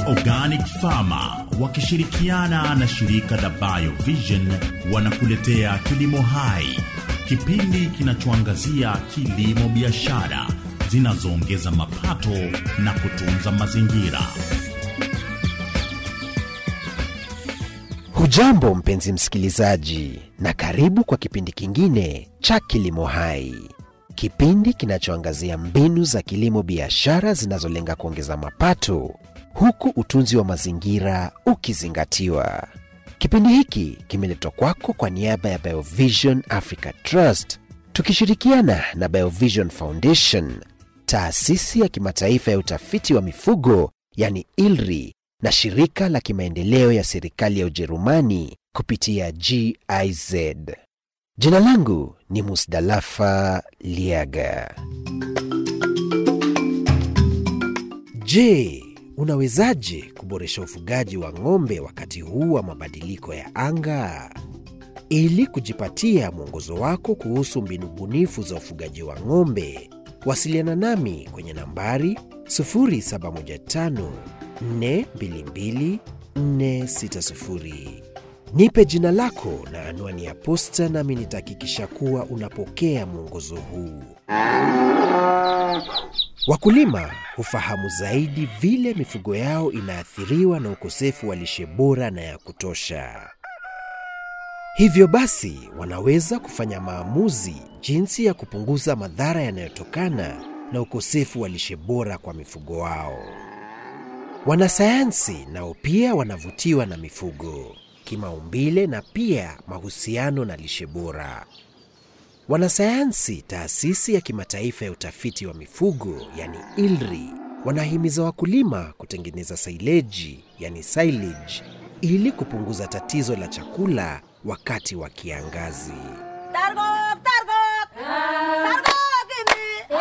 Organic Farmer wakishirikiana na shirika la Biovision wanakuletea Kilimo Hai, kipindi kinachoangazia kilimo biashara zinazoongeza mapato na kutunza mazingira. Hujambo mpenzi msikilizaji, na karibu kwa kipindi kingine cha Kilimo Hai, kipindi kinachoangazia mbinu za kilimo biashara zinazolenga kuongeza mapato huku utunzi wa mazingira ukizingatiwa. Kipindi hiki kimeletwa kwako kwa niaba ya Biovision Africa Trust tukishirikiana na Biovision Foundation, taasisi ya kimataifa ya utafiti wa mifugo yani ILRI na shirika la kimaendeleo ya serikali ya Ujerumani kupitia GIZ. Jina langu ni Musdalafa Liaga. Je, unawezaje kuboresha ufugaji wa ng'ombe wakati huu wa mabadiliko ya anga? Ili kujipatia mwongozo wako kuhusu mbinu bunifu za ufugaji wa ng'ombe, wasiliana nami kwenye nambari 0715 422 460. Nipe jina lako na anwani ya posta, nami nitahakikisha kuwa unapokea mwongozo huu. Wakulima hufahamu zaidi vile mifugo yao inaathiriwa na ukosefu wa lishe bora na ya kutosha. Hivyo basi, wanaweza kufanya maamuzi jinsi ya kupunguza madhara yanayotokana na ukosefu wa lishe bora kwa mifugo wao. Wanasayansi nao pia wanavutiwa na mifugo kimaumbile na pia mahusiano na lishe bora. Wanasayansi taasisi ya kimataifa ya utafiti wa mifugo yani ILRI wanahimiza wakulima kutengeneza saileji yani silage ili kupunguza tatizo la chakula wakati wa kiangazi. Targok, targok, targok ini.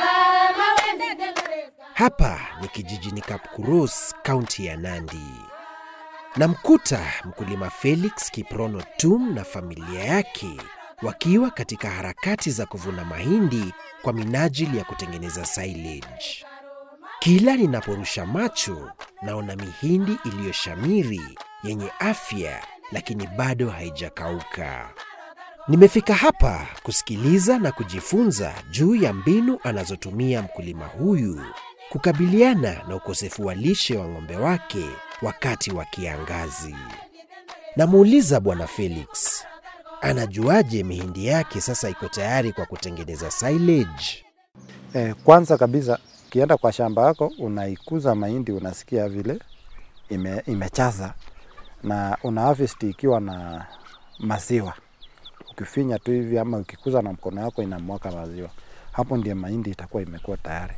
Hapa ni kijijini Kapkurus, kaunti ya Nandi. Namkuta mkulima Felix Kiprono Tum na familia yake wakiwa katika harakati za kuvuna mahindi kwa minajili ya kutengeneza silage. Kila ninaporusha macho naona mihindi iliyoshamiri yenye afya, lakini bado haijakauka. Nimefika hapa kusikiliza na kujifunza juu ya mbinu anazotumia mkulima huyu kukabiliana na ukosefu wa lishe wa ng'ombe wake wakati wa kiangazi. Namuuliza Bwana Felix, anajuaje mihindi yake sasa iko tayari kwa kutengeneza silage? Eh, kwanza kabisa ukienda kwa shamba yako unaikuza mahindi, unasikia vile ime, imechaza na una harvest ikiwa na maziwa. Ukifinya tu hivi ama ukikuza na mkono wako inamwaka maziwa, hapo ndio mahindi itakuwa imekuwa tayari.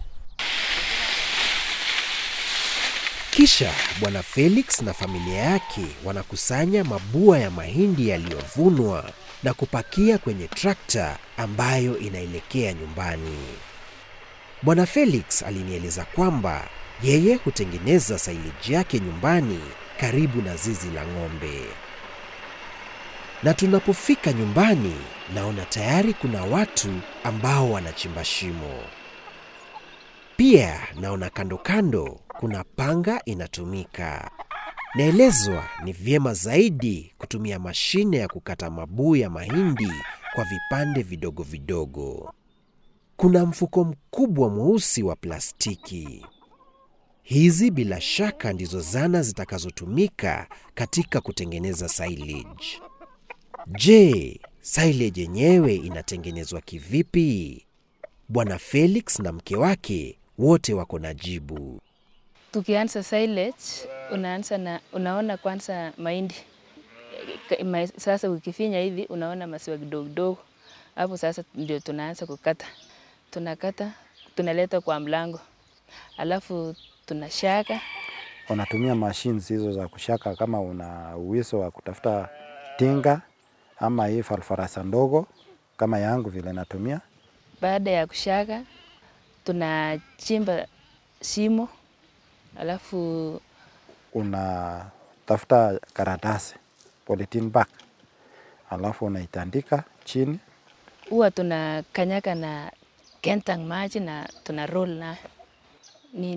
Kisha Bwana Felix na familia yake wanakusanya mabua ya mahindi yaliyovunwa na kupakia kwenye trakta ambayo inaelekea nyumbani. Bwana Felix alinieleza kwamba yeye hutengeneza saileji yake nyumbani karibu na zizi la ng'ombe. Na tunapofika nyumbani, naona tayari kuna watu ambao wanachimba shimo. Pia naona kando kando kuna panga inatumika. Naelezwa ni vyema zaidi kutumia mashine ya kukata mabuu ya mahindi kwa vipande vidogo vidogo. Kuna mfuko mkubwa mweusi wa plastiki. Hizi bila shaka ndizo zana zitakazotumika katika kutengeneza silage. Je, silage yenyewe inatengenezwa kivipi? Bwana Felix na mke wake wote wako na jibu. Tukianza silage, unaanza na unaona kwanza mahindi Ka- ma- sasa ukifinya hivi unaona maziwa kidogo kidogo, hapo sasa ndio tunaanza kukata. Tunakata, tunaleta kwa mlango, alafu tunashaka. Unatumia mashines hizo za kushaka, kama una uwezo wa kutafuta tinga ama hii farfarasa ndogo kama yangu vile natumia. Baada ya kushaka, tunachimba shimo, alafu Unatafuta karatasi polythene bag, alafu unaitandika chini huwa tunakanyaka na kentang maji na tuna roll na ni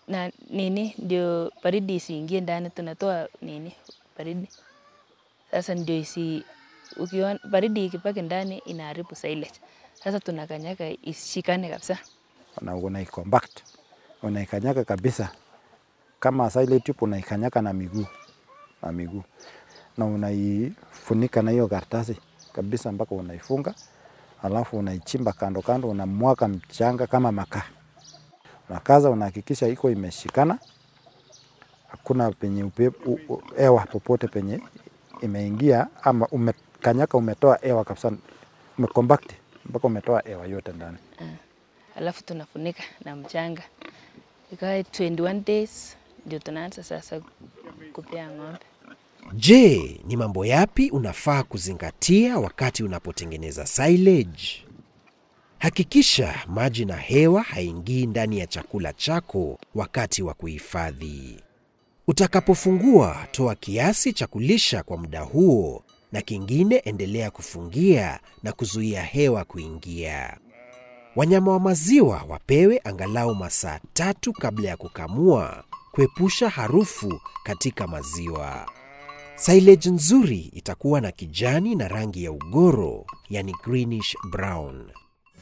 na nini ndio baridi isiingie ndani, tunatoa nini baridi sasa, ndio isi ukiona baridi ikipaki ndani inaharibu silage. Sasa tunakanyaga ishikane kabisa. na unaicompact unaikanyaga kabisa kama silage tube unaikanyaga na miguu na miguu na unaifunika na hiyo karatasi kabisa mpaka unaifunga, alafu unaichimba kando kando, unamwaga mchanga kama makaa, unakaza, unahakikisha iko imeshikana, hakuna penye upepo, u- u- hewa popote penye imeingia ama umekanyaka, umetoa hewa kabisa, umecompact mpaka umetoa hewa yote ndani. alafu tunafunika na mchanga ikae 21 days, ndio tunaanza sasa kupea ng'ombe. Je, ni mambo yapi unafaa kuzingatia wakati unapotengeneza silage? Hakikisha maji na hewa haingii ndani ya chakula chako wakati wa kuhifadhi. Utakapofungua, toa kiasi cha kulisha kwa muda huo, na kingine endelea kufungia na kuzuia hewa kuingia. Wanyama wa maziwa wapewe angalau masaa tatu kabla ya kukamua, kuepusha harufu katika maziwa. Silage nzuri itakuwa na kijani na rangi ya ugoro, yani greenish brown.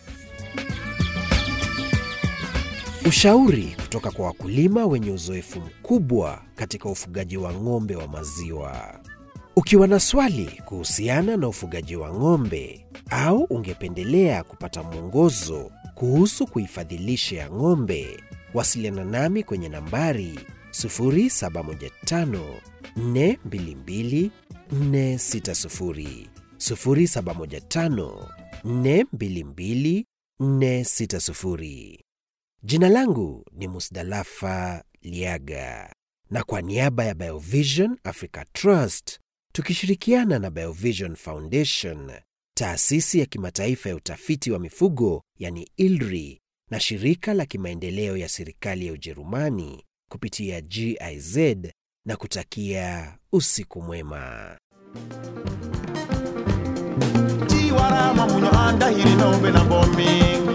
Ushauri kutoka kwa wakulima wenye uzoefu mkubwa katika ufugaji wa ng'ombe wa maziwa. Ukiwa na swali kuhusiana na ufugaji wa ng'ombe au ungependelea kupata mwongozo kuhusu kuhifadhi lishe ya ng'ombe, wasiliana nami kwenye nambari 0715 422 460 0715 422 460. Jina langu ni Musdalafa Liaga, na kwa niaba ya Biovision Africa Trust tukishirikiana na Biovision Foundation, taasisi ya kimataifa ya utafiti wa mifugo yani ILRI na shirika la kimaendeleo ya serikali ya Ujerumani kupitia GIZ na kutakia usiku mwema. Chiwarama munyo andahiri nombe na bombing